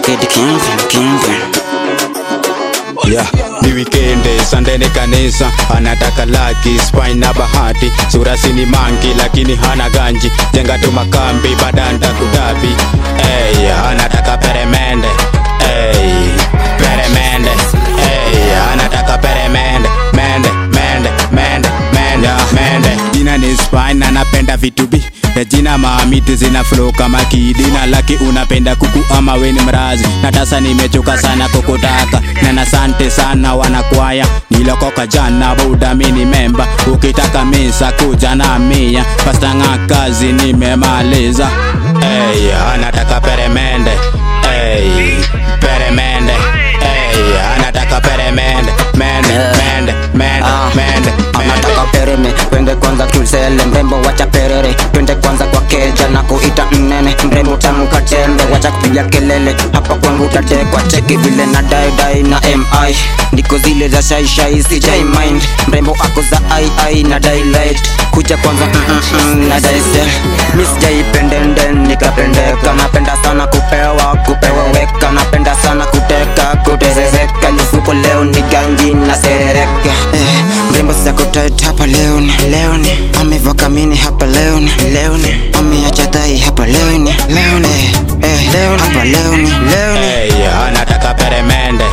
Kid Kingpin, Kingpin. yeah. ni wikendi sande ni kanisa anataka laki spine na bahati surasi ni mangi lakini hana ganji jenga tu makambi badanda kutabi hey, anataka peremende hey, peremende hey, anataka peremende mende mende mende mende mende jina ni spine anapenda vitubi ya jina maamiti zina flow kama kidi na laki unapenda kuku ama weni mrazi na tasa nimechoka sana kukutaka na nasante sana wanakwaya nilokoka jana budamini memba ukitaka misa kuja na mia pastanga kazi nimemaliza hey, anataka peremende hey, peremende hey, anataka peremende mende mende mende Ah, mende anataka pereme wenge kwanza kiusele mrembo wacha perere twende kwanza kwa keja na kuita mnene mrembo tamka tembe wacha kupiga kelele hapa kwangu utatekwa cheki vile na daidai na mi ndiko zile za shaishai sijai mind mrembo ako za ii na daylight kuja kwanza mm, mm, mm, na daisel mi sijaipendenden nikapendeka napenda sana kupewa kupewa weka napenda sana kuteka kutezezeka lufuko leo ni ganji na serereka eh, mrembo sakutait hapa leoni leoni amevaa kamini hapa leoni leoni ameacha dhai hapa leoni leoni eh, leoni hapa leoni leoni Hey, anataka peremende